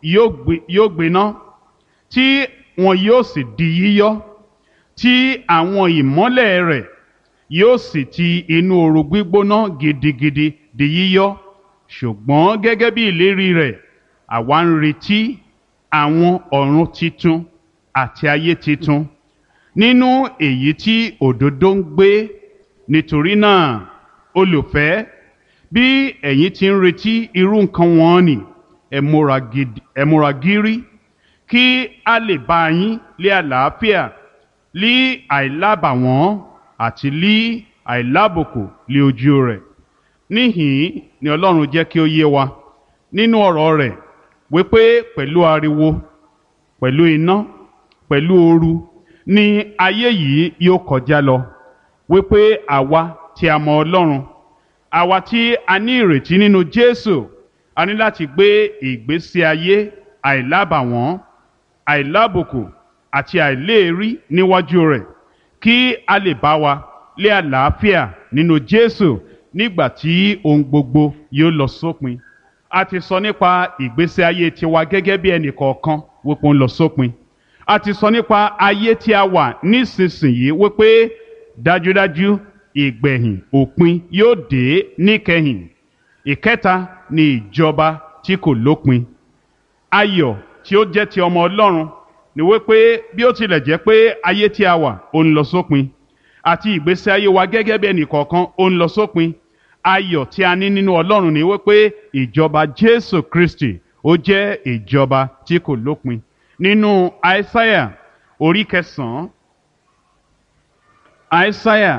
yóò gbi- yóò gbiná tí wọn yóò sì di yíyọ́ tí àwọn ìmọ́lẹ̀ rẹ̀ yóò sì ti inú ooru gbígbóná gidigidi di yíyọ́ ṣùgbọ́n gẹ́gẹ́ bí ìlérí rẹ̀ àwa ń retí àwọn ọ̀run titun àti ayé titun nínú èyí tí òdodo ń gbé nítorí náà olùfẹ́ bí ẹ̀yin ti ń retí irú nǹkan wọn ni ẹ múra gidi- ẹ múra gírí kí a lè bá yín lé àlàáfíà lí àìlábàwọ́n àti lí àìlábòkò lé ojú rẹ̀ níhìn ni ọlọ́run jẹ́ kí ó yé wa nínú ọ̀rọ̀ rẹ̀ wípé pẹ̀lú ariwo pẹ̀lú iná pẹ̀lú ooru ni ayé yìí yóò kọjá lọ wípé àwa tí a mọ ọlọ́run àwa tí a ní ìrètí nínú jésù a ní láti gbé ìgbésí ayé àìlábàwọ́n àìlábùkù àti àìléèrí níwájú rẹ̀ kí a lè bá wa lé àlàáfíà nínú jésù nígbà tí ohun gbogbo yóò lọ sópin a ti sọ nípa ìgbésí ayé tiwa gẹ́gẹ́ bí ẹnì kọ̀ọ̀kan wípé ó ń lọ sópin a ti sọ nípa ayé tí a wà nísinsìnyí wípé dájúdájú ìgbẹ̀yìn òpin yóò dé níkẹyìn ìkẹta ni ìjọba tí kò lópin ayọ̀ tí ó jẹ́ ti ọmọ ọlọ́run ni wípé bí ó tilẹ̀ jẹ́ pé ayé tí a wà ó ń lọ sópin àti ìgbésí ayé wa gẹ́gẹ́ bí ẹnì kọ̀ọ̀kan ó ń lọ sópin ayọ̀ tí a ní nínú ọlọ́run ni wípé ìjọba jésù kristi ó jẹ́ ìjọba tí kò lópin nínú aísáyà orí kẹsàn-án aísáyà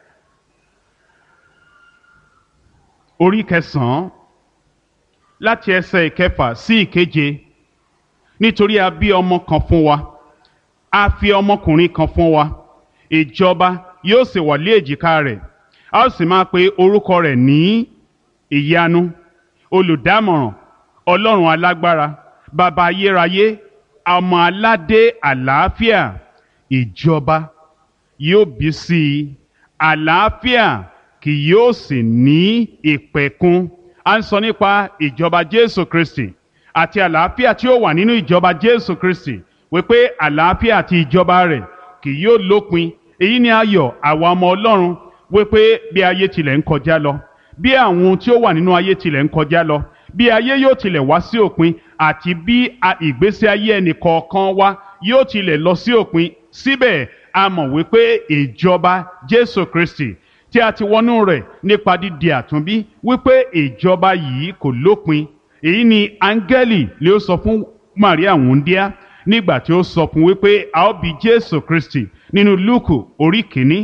orí kẹsàn-án láti ẹsẹ̀ ìkẹfà sí ìkeje nítorí a bí ọmọ kan fún wa a fi ọmọkùnrin kan fún wa ìjọba yóò sì wà lé èjìká rẹ̀ a ó sì máa pe orúkọ rẹ̀ ní ìyanu olùdámọ̀ràn ọlọ́run alágbára bàbá ayérayé ọmọ aládé àlàáfíà ìjọba yóò bí sí i àlàáfíà kì yóò sì ní ìpẹ̀kun a ń sọ nípa ìjọba jésù kristi àti àlàáfíà tí ó wà nínú ìjọba jésù kristi wípé àlàáfíà àti ìjọba rẹ̀ kì yóò lópin èyí ni ayọ̀ àwa ọmọ ọlọ́run wípé bí ayé tilẹ̀ ń kọjá lọ bí àwọn ohun tí ó wà nínú ayé tilẹ̀ ń kọjá lọ bí ayé yóò tilẹ̀ wá sí òpin àti bí a- ìgbésí ayé ẹnì kọ̀ọ̀kan wa yóò tilẹ̀ lọ sí òpin síbẹ̀ a mọ̀ wípé ìjọba jésù kristi tí a ti wọnú rẹ̀ nípa dídi àtúnbí wípé ìjọba yìí kò lópin èyí ni áńgẹ́lì lè ó sọ fún maria wúndíá nígbà tí ó sọ fún wípé a ó bí jésù kristi nínú lúùkù orí kìíní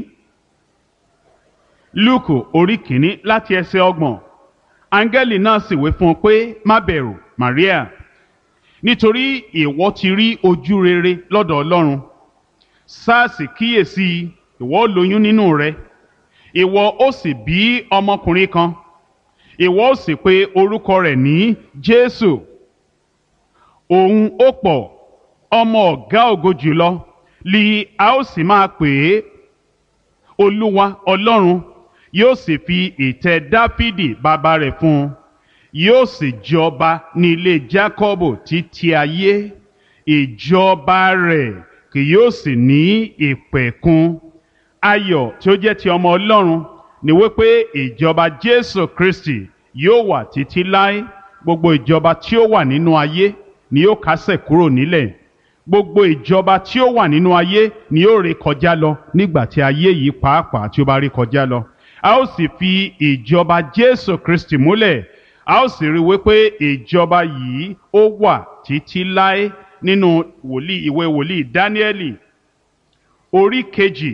lúùkù orí kìíní láti ẹsẹ̀ ọgbọ̀n áńgẹ́lì náà sì wí fún un pé má bẹ̀rù maria nítorí ìwọ ti rí ojú rere lọ́dọ̀ ọlọ́run sáàsì kíyèsí ìwọ ó lóyún nínú rẹ ìwọ ó sì bí ọmọkùnrin kan ìwọ ó sì pe orúkọ rẹ̀ ní jésù òun ó pọ̀ ọmọ ọ̀gá ògo jùlọ li a ó sì máa pè é olúwa ọlọ́run yóò sì fi ìtẹ́ dáfídì bàbá rẹ̀ fún un yóò sì jọba ní ilé jákọ́bù títí ayé ìjọba rẹ̀ kì yóò sì ní ìpẹ̀kun ayọ̀ tí ó jẹ́ ti ọmọ ọlọ́run ni wípé ìjọba jésù kristi yóò wà títí láé gbogbo ìjọba tí ó wà nínú ayé ni yóò kásẹ̀ kúrò nílẹ̀ gbogbo ìjọba tí ó wà nínú ayé ni yóò ré kọjá lọ nígbà tí ayé yìí pàápàá tí ó bá ré kọjá lọ a ó sì fi ìjọba jésù kristi múlẹ̀ a ó sì rí i wípé ìjọba yìí ó wà títí láé nínú wòlíì ìwé wòlíì dáníẹ́lì orí kejì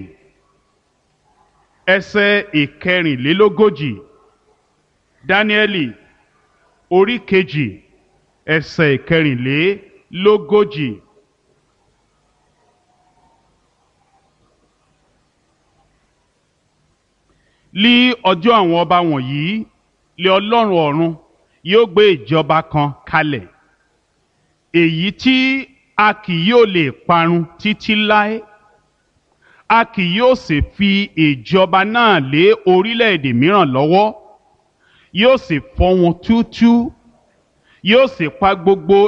ẹsẹ̀ ìkẹrìnlélógójì dáníẹ́lì orí kejì ẹsẹ̀ ìkẹrìnlélógójì. lí ọjọ́ àwọn ọba wọ̀nyí lé ọlọ́run ọ̀run yóò gbé ìjọba kan kalẹ̀ èyí tí a kì yóò lè parun títí láé a kì yóò sì fi ìjọba náà lé orílẹ̀-èdè mìíràn lọ́wọ́ yóò sì fọ́ wọn túútúú yóò sì pa gbogbo